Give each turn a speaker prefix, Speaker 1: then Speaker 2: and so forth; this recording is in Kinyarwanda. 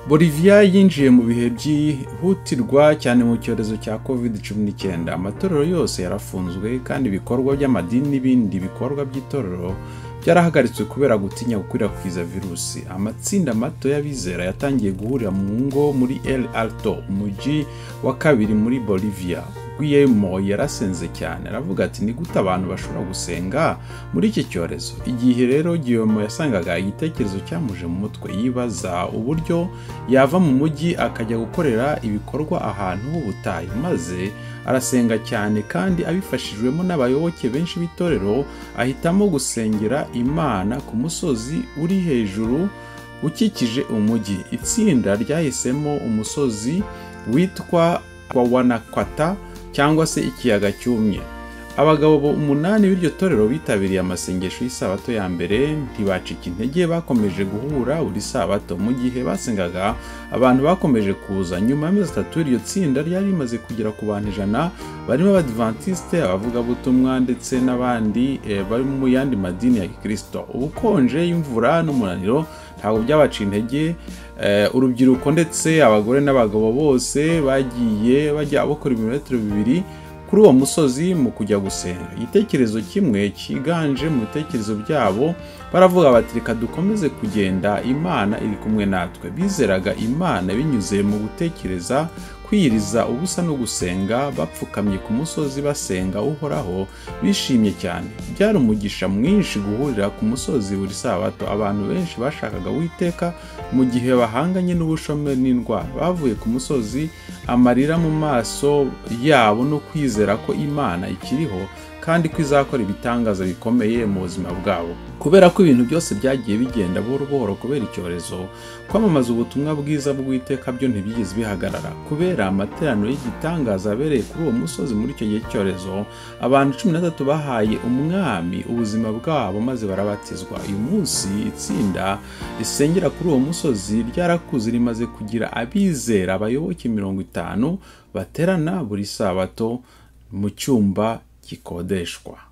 Speaker 1: boliviya yinjiye mu bihe byihutirwa cyane mu cyorezo cya covid cumi n'icyenda amatorero yose yarafunzwe kandi ibikorwa by'amadini n'ibindi bikorwa by'itorero byarahagaritswe kubera gutinya gukwirakwiza virusi amatsinda mato y'abizera yatangiye guhurira mu ngo muri el alto umujyi wa kabiri muri bolivia guillermo yarasenze cyane aravuga ati ni gute abantu bashobora gusenga muri iki cyorezo igihe rero guillermo yasangaga igitekerezo cyamuje mu mutwe yibaza uburyo yava mu mujyi akajya gukorera ibikorwa ahantu h'ubutayu maze arasenga cyane kandi abifashijwemo n'abayoboke benshi b'itorero ahitamo gusengera imana ku musozi uri hejuru ukikije umujyi itsinda ryahisemo umusozi witwa kwa wanakwata cyangwa se ikiyaga cyumye abagabo umunani b'iryo torero bitabiriye amasengesho y'isabato ya mbere ntibacika intege bakomeje guhura buri sabato mu gihe basengaga abantu bakomeje kuza nyuma y'amezi atatu iryo tsinda ryari rimaze kugera ku bantu ijana barimo abadivantisite abavugabutumwa ndetse n'abandi bari mu yandi madini ya kirisito ubukonje imvura n'umunaniro ntabwo byabaca intege urubyiruko ndetse abagore n'abagabo bose bagiye bajya bakora ibirometero bibiri kuri uwo musozi mu kujya gusenga igitekerezo kimwe cyiganje mu bitekerezo byabo baravuga bati reka dukomeze kugenda imana iri kumwe natwe bizeraga imana binyuze mu gutekereza kwiyiriza ubusa no gusenga bapfukamye ku musozi basenga uhoraho bishimye cyane byari umugisha mwinshi guhurira ku musozi buri sabato abantu benshi bashakaga witeka mu gihe bahanganye n'ubushomeri n'indwara bavuye ku musozi amarira mu maso yabo no kwizera ko imana ikiriho kandi ko izakora ibitangaza bikomeye mu buzima bwabo kubera ko ibintu byose byagiye bigenda buhoro buhoro kubera icyorezo kwamamaza ubutumwa bwiza bw'iteka byo ntibigeze bihagarara kubera amateraniro y'igitangaza abereye kuri uwo musozi muri icyo gihe cy'icyorezo abantu cumi na batatu bahaye umwami ubuzima bwabo maze barabatizwa uyu munsi itsinda risengera kuri uwo musozi ryarakuze rimaze kugira abizera abayoboke mirongo itanu baterana buri sabato mu cyumba gikodeshwa